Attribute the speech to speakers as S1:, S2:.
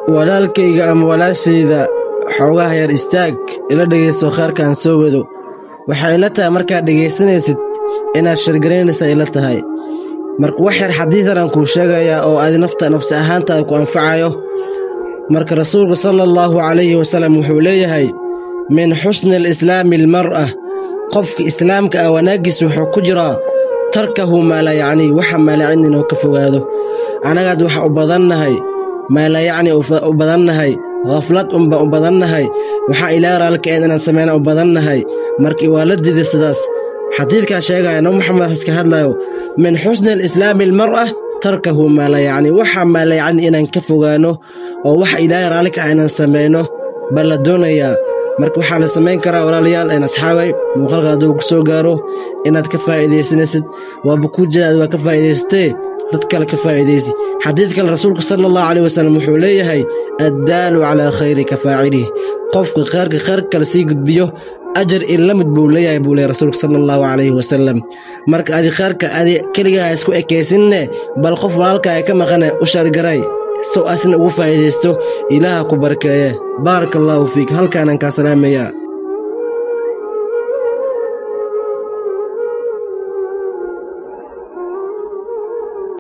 S1: walaalkayga ama walaashayda xoogaha yar istaag ila dhegaysto khayrkaan soo wado waxay ila tahay markaad dhegaysanaysid inaad shargaraynaysa ila tahay marka wax yar xadiidan aan kuu sheegayaa oo adi nafta nafsi ahaantaada ku anfacayo marka rasuulku sala allahu calayhi wasallam wuxuu leeyahay min xusni alislaami almar'a qofka islaamka ah wanaaggiisa wuxuu ku jiraa tarkahu maala yacnii waxa maalacin inuu ka fogaado annagaad waxa u badannahay maala yacni u badannahay khaflad unba u badannahay waxaa ilaa raalkaeen inaan samayna u badannahay markii waa la dida sidaas xadiidkaa sheegaya nabi maxamed iska hadlayo min xusni alislaami almar'a tarkahu maala yacni waxa maala yacni inaan ka fogaano oo waxa ilaahay raalli ka ah inaan samayno baa la doonayaa marka waxaa la samayn karaa walaalayaal een asxaabay muuqaalka hadduu ku soo gaaro inaad ka faa'iidaysanaysid waaba kuu jiraad waa ka faa'iidaysatee dad kale ka faa'iidaysi xadiid kale rasuulku sala allahu caleyh wasallam wuxuu leeyahay addaalu calaa khayri ka faacilihi qofka khayrka khayr kale sii gudbiyo ajar in la mid buu leeyahay buu leeyahy rasuulku sala allahu calayhi wasalam marka adi khayrka adi keligaa isku ekaysinne bal qof walaalkaa ka maqane u shargaray sow asna ugu faa'iidaysto ilaaha ku barkeeye baaraka allaahu fiik halkaanaan kaa salaamayaa